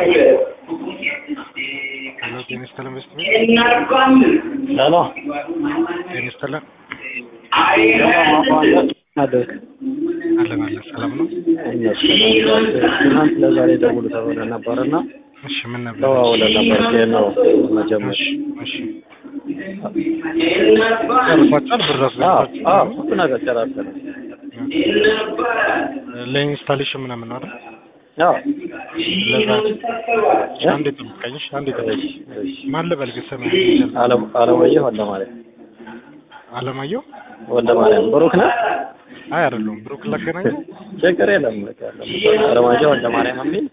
ሄሎ ጤና ይስጥልን በስት ቤት ሄሎ ጤና ይስጥልን አደግ አለን አለን ሰላም ነው ትናንት ለዛሬ ደውሉ ተብለ ነበርና እሺ ምን ነበር ተዋውለን ነበር ከየት ነው መጀመር እሺ እሺ ጨርሷቸዋል ብር አስገብታችሁ ሁሉ ነገር ጨራርሰን ለኢንስታሌሽን ምናምን ነው አይደል ያው ለዛ አንዴ ጠብቀኝ እሺ አንዴ ጠብቀኝ ማን ልበል ግን ስምህ አለም- አለማየሁ ወልደ ማርያም አለማየሁ ወልደ ማርያም ብሩክ ነህ አይ አይደለሁም ብሩክ ላገናኘው ችግር የለም በቃ ያለው አለማየሁ ወልደ ማርያም የሚል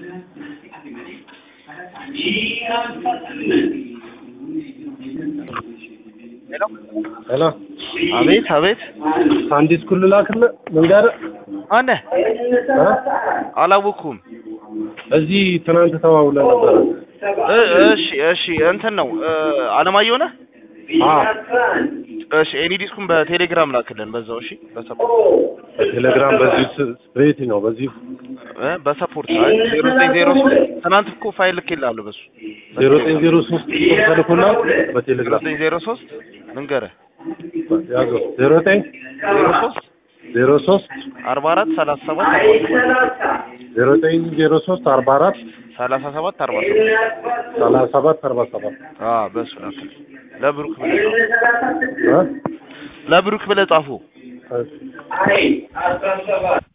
ሄሎ አቤት አቤት አንድ ስኩል ላክልህ ልንገርህ አነ እ? አላወኩም እዚህ ትናንት ተዋውለን ነበረ እ- እሺ እሺ እንትን ነው እ፣ አለማየሁ ነህ አዎ እሺ ኤኒ ዲስኩን በቴሌግራም ላክልን በዛው እሺ በሰፖርት በቴሌግራም በዚህ ስ- በየት ነው በዚህ እ፣ በሰፖርት አይ ዜሮ ዘጠኝ ዜሮ ሶስት ትናንት እኮ ፋይል ልኬልሃለሁ በሱ ዜሮ ዘጠኝ ዜሮ ሶስት ተልኮና ዜሮ በቴሌግራም ዘጠኝ ዜሮ ሶስት ልንገርህ ያዘው ዜሮ ዘጠኝ ዜሮ ሶስት ዜሮ ሶስት አርባ አራት ሰላሳ ሰባት አርባ ሰባት ዜሮ ዘጠኝ ዜሮ ሶስት አርባ አራት ሰላሳ ሰባት አርባ ሰባት ሰላሳ ሰባት አርባ ሰባት አዎ በሱ ላክልን ለብሩክ ብለህ ጻፉ እ? ለብሩክ ብለህ ጻፉ እሺ